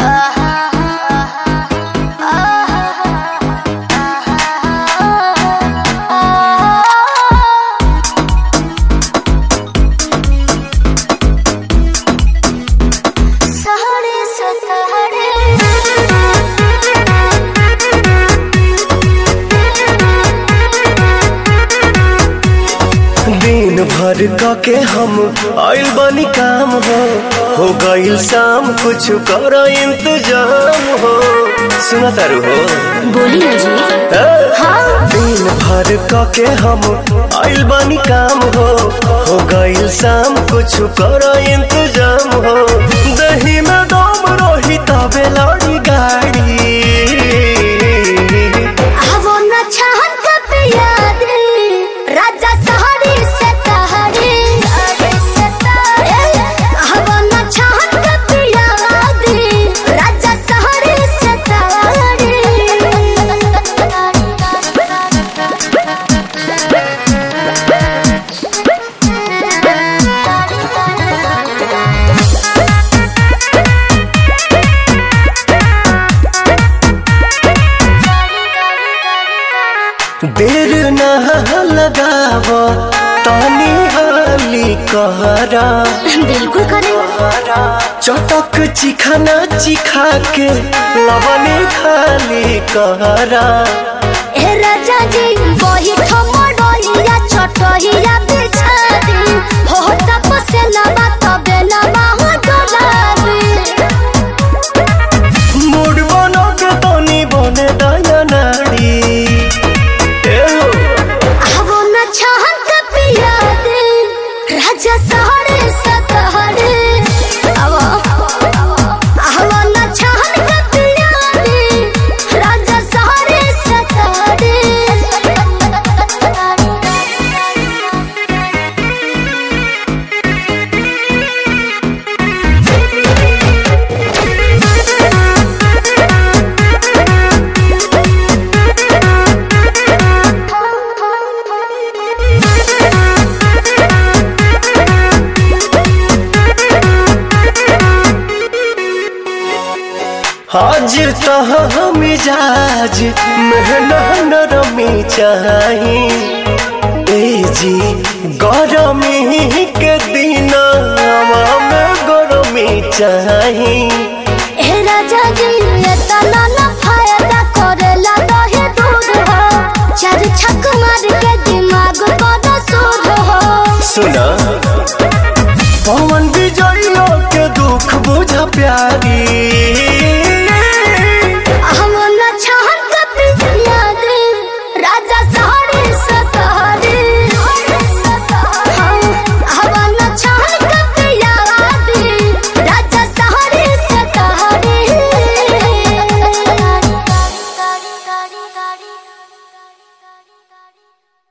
सहरे सतहरे दिन भर क के हम आइल बनी काम हो हो गइल शाम कुछ कर इंतजाम हो सुना तारू हो बोली ना जी ए? हाँ दिन भर क के हम आइल बनी काम हो हो गइल शाम कुछ कर इंतजाम हो दही में दम रही तबे लड़ी गाड़ी आवो न छहन कब याद राजा सहरी से तहरी आवो न छहन कब याद राजा सहरी से देर न लगाव तानी हाली कहरा बिल्कुल करे चटक चिखाना चिखा के लवने खाली कहरा ए राजा जी वही ठमडोइया छोटहिया बिछा दी हो तपसे लबा तबे लबा हो डोलाबी मूड बनो के तनी बने दया नाड़ी ए हो, आवो न छहन का पिया दे राजा सहरे सतहरे आवो आवो न छहन का पिया दे राजा सहरे सतहरे हाजिर तह मिजाज मेहना नरमी चाही ए जी गरमी के दिन में गरमी चाही ए राजा जी ये तना ना फायदा करेला दहे दूध हो चार छक मार के दिमाग बड़ा सूद हो सुना